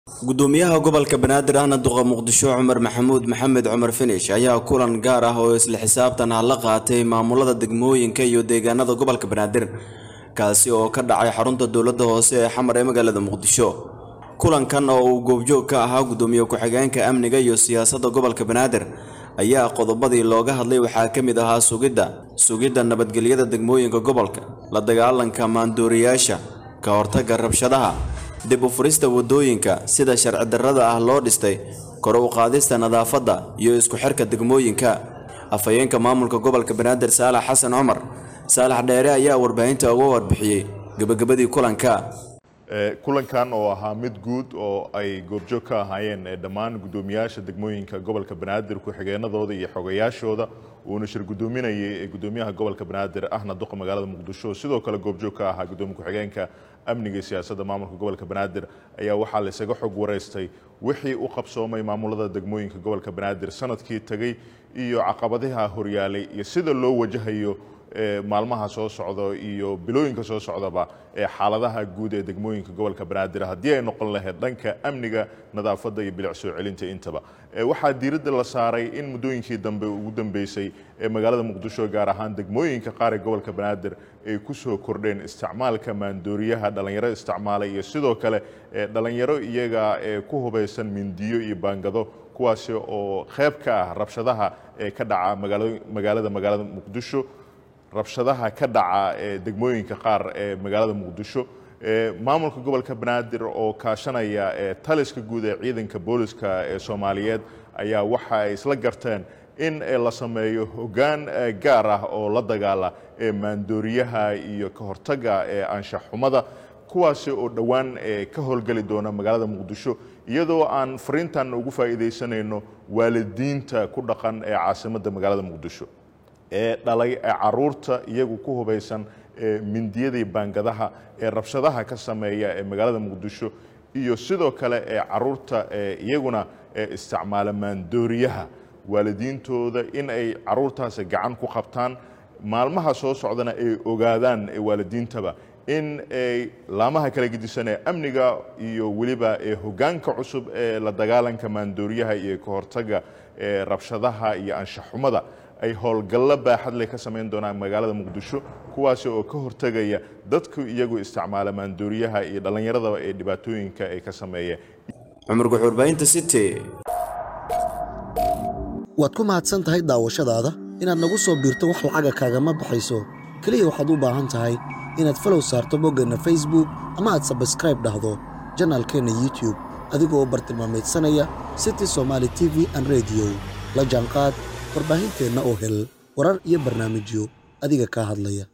gudoomiyaha gobolka banaadir ahna duqa muqdisho cumar maxamuud maxamed cumar finish ayaa kulan gaar ah oo isla xisaabtan ah la qaatay maamulada degmooyinka iyo deegaanada gobolka banaadir kaasi oo ka dhacay xarunta dowladda hoose ee xamar ee magaalada muqdisho kulankan oo uu goobjoog ka ahaa gudoomiye ku-xigeenka amniga iyo siyaasadda gobolka banaadir ayaa qodobadii looga hadlay waxaa ka mid ahaa sugidda sugidda nabadgelyada degmooyinka gobolka la dagaalanka maandooriyaasha ka hortagga rabshadaha dib u furista waddooyinka sida sharci darrada ah loo dhistay kor u qaadista nadaafadda iyo isku xirka degmooyinka afhayeenka maamulka gobolka banaadir saalax xasan cumar saalax dheere ayaa warbaahinta uga warbixiyey gebagabadii kulanka kulankan oo ahaa mid guud oo ay goobjoog ka ahaayeen dhammaan guddoomiyaasha degmooyinka gobolka banaadir ku-xigeenadooda iyo xogayaashooda uuna shir gudoominayay gudoomiyaha gobolka banaadir ahna duqa magaalada muqdisho sidoo kale goobjoog ka ahaa gudoomiye ku-xigeenka amniga iyo siyaasadda maamulka gobolka banaadir ayaa waxaa laysaga xog wareystay wixii u qabsoomay maamulada degmooyinka gobolka banaadir sanadkii tegey iyo caqabadaha horyaalay iyo sida loo wajahayo maalmaha soo socda iyo bilooyinka soo socdaba ee xaaladaha guud ee degmooyinka gobolka banaadir haddii ay noqon lahayd dhanka amniga nadaafadda iyo bilic soo celinta intaba waxaa diiradda la saaray in muddooyinkii dambe ugu dambeysay ee magaalada muqdisho gaar ahaan degmooyinka qaar ee gobolka banaadir ay ku soo kordheen isticmaalka maandooriyaha dhallinyaro isticmaalay iyo sidoo kale dhallinyaro iyaga ee ku hubaysan mindiyo iyo baangado kuwaasi oo qayb ka ah rabshadaha ee ka dhaca magaalada magaalada muqdisho rabshadaha ka dhaca ee degmooyinka qaar ee magaalada muqdisho maamulka gobolka banaadir oo kaashanaya taliska guud ee ciidanka booliska ee soomaaliyeed ayaa waxa ay isla garteen in la sameeyo hoggaan gaar ah oo la dagaala ee maandooriyaha iyo ka hortagga ee anshaxxumada kuwaasi oo dhowaan ka howlgeli doona magaalada muqdisho iyadoo aan fariintan ugu faa'iidaysanayno waalidiinta ku dhaqan ee caasimadda magaalada muqdisho ee dhalay ee caruurta iyagu ku hubaysan ee mindiyadii baangadaha ee rabshadaha ka sameeya ee magaalada muqdisho iyo sidoo kale ee caruurta ee iyaguna ee isticmaala maandooriyaha waalidiintooda in ay caruurtaasi gacan ku qabtaan maalmaha soo socdana ay ogaadaan waalidiintaba in ay laamaha kala gedisan ee amniga iyo weliba ee hoggaanka cusub ee la dagaalanka maandooriyaha iyo ka hortagga ee rabshadaha iyo anshaxumada ay howlgallo baaxadle ka samayn doonaan magaalada muqdisho kuwaasi oo ka hortegaya dadku iyagu isticmaala maandooriyaha iyo dhallinyaradaba ee dhibaatooyinka ay ka sameeya cumar guxuurbahinta city waad ku mahadsan tahay daawashadaada inaad nagu soo biirto wax lacaga kaagama baxayso keliya waxaad u baahan tahay inaad falow saarto boggeenna facebook ama aad sabskraib dhahdo janaalkeenna youtube adigoo bartilmaamaydsanaya city somaali t v an rediyo la jaanqaad warbaahinteenna oo hel warar iyo barnaamijyo adiga kaa hadlaya